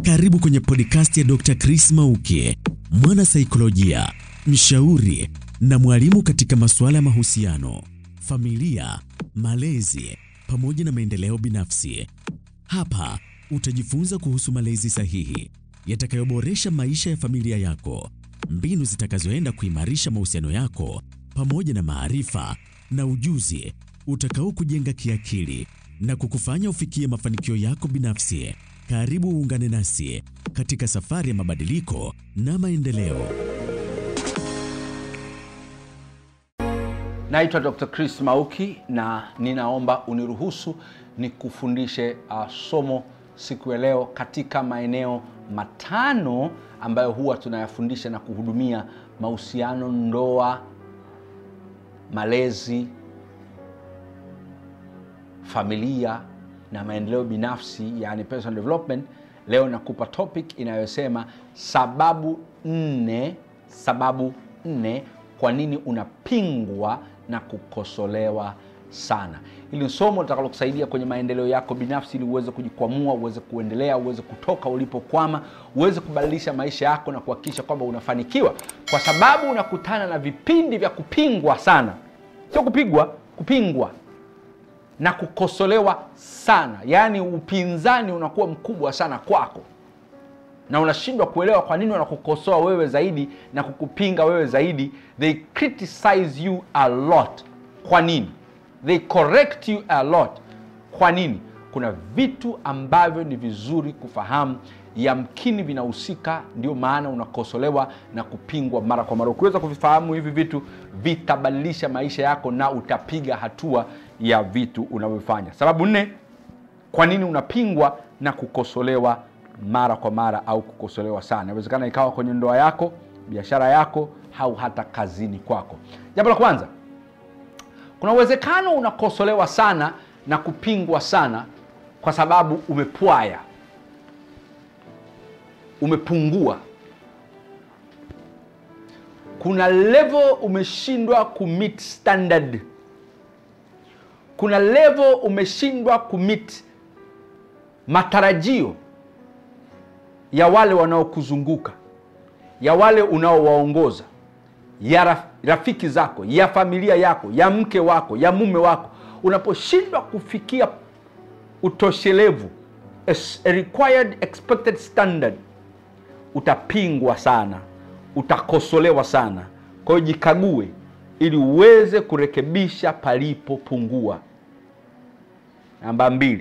Karibu kwenye podcast ya Dr. Chris Mauki, mwana saikolojia, mshauri na mwalimu katika masuala ya mahusiano, familia, malezi pamoja na maendeleo binafsi. Hapa utajifunza kuhusu malezi sahihi yatakayoboresha maisha ya familia yako, mbinu zitakazoenda kuimarisha mahusiano yako pamoja na maarifa na ujuzi utakao kujenga kiakili na kukufanya ufikie mafanikio yako binafsi. Karibu uungane nasi katika safari ya mabadiliko na maendeleo. Naitwa Dr. Chris Mauki na ninaomba uniruhusu nikufundishe uh, somo siku ya leo katika maeneo matano ambayo huwa tunayafundisha na kuhudumia mahusiano, ndoa, malezi, familia na maendeleo binafsi, yani personal development. Leo nakupa topic inayosema sababu nne, sababu nne kwa nini unapingwa na kukosolewa sana. Hili ni somo litakalokusaidia kwenye maendeleo yako binafsi, ili uweze kujikwamua, uweze kuendelea, uweze kutoka ulipokwama, uweze kubadilisha maisha yako na kuhakikisha kwamba unafanikiwa, kwa sababu unakutana na vipindi vya kupingwa sana, sio kupigwa, kupingwa na kukosolewa sana, yaani upinzani unakuwa mkubwa sana kwako na unashindwa kuelewa kwa nini wanakukosoa wewe zaidi na kukupinga wewe zaidi. They criticize you a lot. Kwa nini? They correct you a lot. Kwa nini? Kuna vitu ambavyo ni vizuri kufahamu, yamkini vinahusika, ndio maana unakosolewa na kupingwa mara kwa mara. Ukiweza kuvifahamu hivi vitu, vitabadilisha maisha yako na utapiga hatua ya vitu unavyofanya. Sababu nne, kwa nini unapingwa na kukosolewa mara kwa mara au kukosolewa sana. Inawezekana ikawa kwenye ndoa yako, biashara yako, au hata kazini kwako. Jambo la kwanza, kuna uwezekano unakosolewa sana na kupingwa sana kwa sababu umepwaya, umepungua. Kuna level umeshindwa kumit standard, kuna level umeshindwa kumit matarajio ya wale wanaokuzunguka, ya wale unaowaongoza, ya rafiki zako, ya familia yako, ya mke wako, ya mume wako. Unaposhindwa kufikia utoshelevu, a required expected standard, utapingwa sana, utakosolewa sana. Kwa hiyo jikague, ili uweze kurekebisha palipopungua. Namba mbili,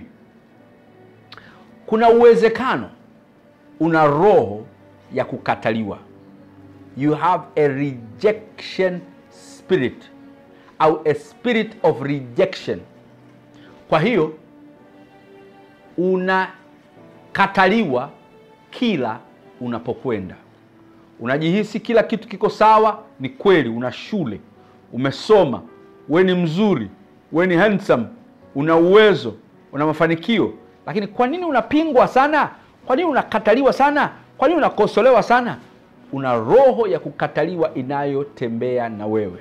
kuna uwezekano una roho ya kukataliwa, you have a rejection spirit au a spirit of rejection. Kwa hiyo unakataliwa kila unapokwenda, unajihisi kila kitu kiko sawa. Ni kweli, una shule, umesoma, we ni mzuri, we ni handsome, una uwezo, una mafanikio, lakini kwa nini unapingwa sana? Kwa nini unakataliwa sana? Kwa nini unakosolewa sana? Una roho ya kukataliwa inayotembea na wewe.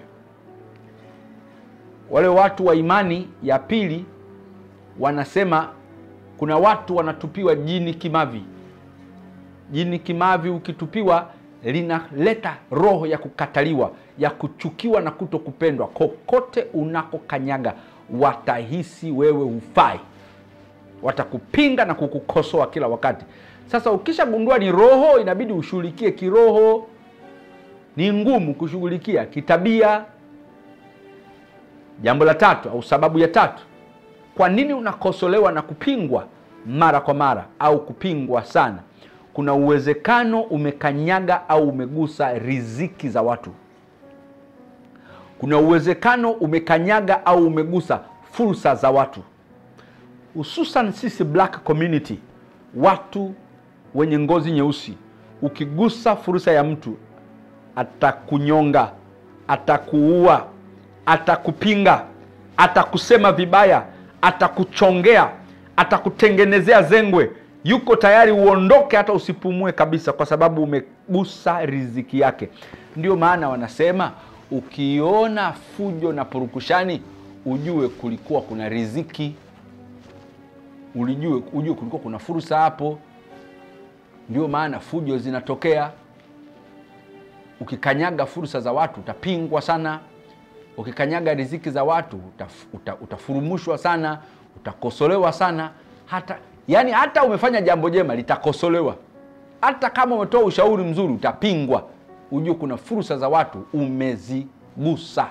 Wale watu wa imani ya pili wanasema kuna watu wanatupiwa jini kimavi. Jini kimavi ukitupiwa, linaleta roho ya kukataliwa, ya kuchukiwa na kuto kupendwa. Kokote unakokanyaga, watahisi wewe hufai watakupinga na kukukosoa kila wakati. Sasa ukishagundua ni roho, inabidi ushughulikie kiroho. Ni ngumu kushughulikia kitabia. Jambo la tatu au sababu ya tatu, kwa nini unakosolewa na kupingwa mara kwa mara au kupingwa sana? Kuna uwezekano umekanyaga au umegusa riziki za watu. Kuna uwezekano umekanyaga au umegusa fursa za watu hususan sisi black community, watu wenye ngozi nyeusi. Ukigusa fursa ya mtu, atakunyonga, atakuua, atakupinga, atakusema vibaya, atakuchongea, atakutengenezea zengwe. Yuko tayari uondoke, hata usipumue kabisa, kwa sababu umegusa riziki yake. Ndio maana wanasema ukiona fujo na purukushani, ujue kulikuwa kuna riziki ulijue ujue kulikuwa kuna fursa hapo. ndio maana fujo zinatokea ukikanyaga fursa za watu utapingwa sana ukikanyaga riziki za watu utaf, uta, utafurumushwa sana utakosolewa sana hata yani hata umefanya jambo jema litakosolewa hata kama umetoa ushauri mzuri utapingwa ujue kuna fursa za watu umezigusa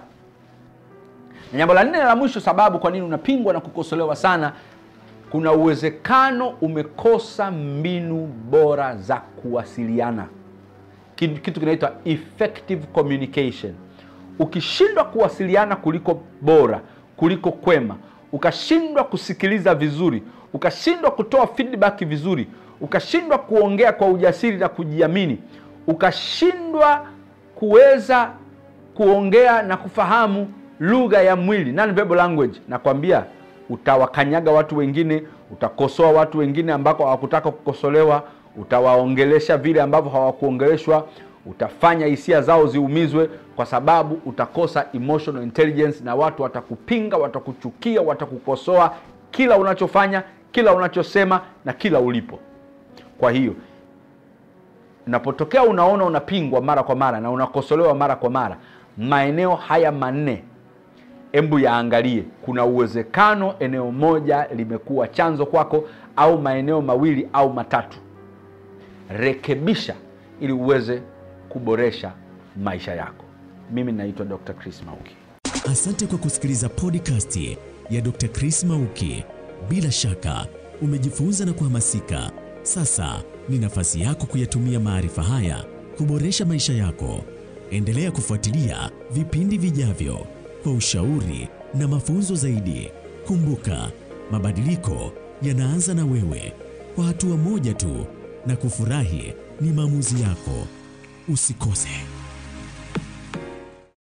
na jambo la nne la mwisho sababu kwa nini unapingwa na kukosolewa sana kuna uwezekano umekosa mbinu bora za kuwasiliana kitu, kitu kinaitwa effective communication ukishindwa kuwasiliana kuliko bora kuliko kwema ukashindwa kusikiliza vizuri ukashindwa kutoa feedback vizuri ukashindwa kuongea kwa ujasiri na kujiamini ukashindwa kuweza kuongea na kufahamu lugha ya mwili non-verbal language nakwambia utawakanyaga watu wengine utakosoa watu wengine ambako hawakutaka kukosolewa utawaongelesha vile ambavyo hawakuongeleshwa utafanya hisia zao ziumizwe kwa sababu utakosa emotional intelligence na watu watakupinga watakuchukia watakukosoa kila unachofanya kila unachosema na kila ulipo kwa hiyo unapotokea unaona unapingwa mara kwa mara na unakosolewa mara kwa mara maeneo haya manne hebu yaangalie kuna uwezekano eneo moja limekuwa chanzo kwako au maeneo mawili au matatu rekebisha ili uweze kuboresha maisha yako mimi naitwa dr chris mauki Asante kwa kusikiliza podcast ya Dr. Chris Mauki. Bila shaka umejifunza na kuhamasika. Sasa ni nafasi yako kuyatumia maarifa haya kuboresha maisha yako. Endelea kufuatilia vipindi vijavyo kwa ushauri na mafunzo zaidi. Kumbuka, mabadiliko yanaanza na wewe, kwa hatua moja tu, na kufurahi ni maamuzi yako. Usikose.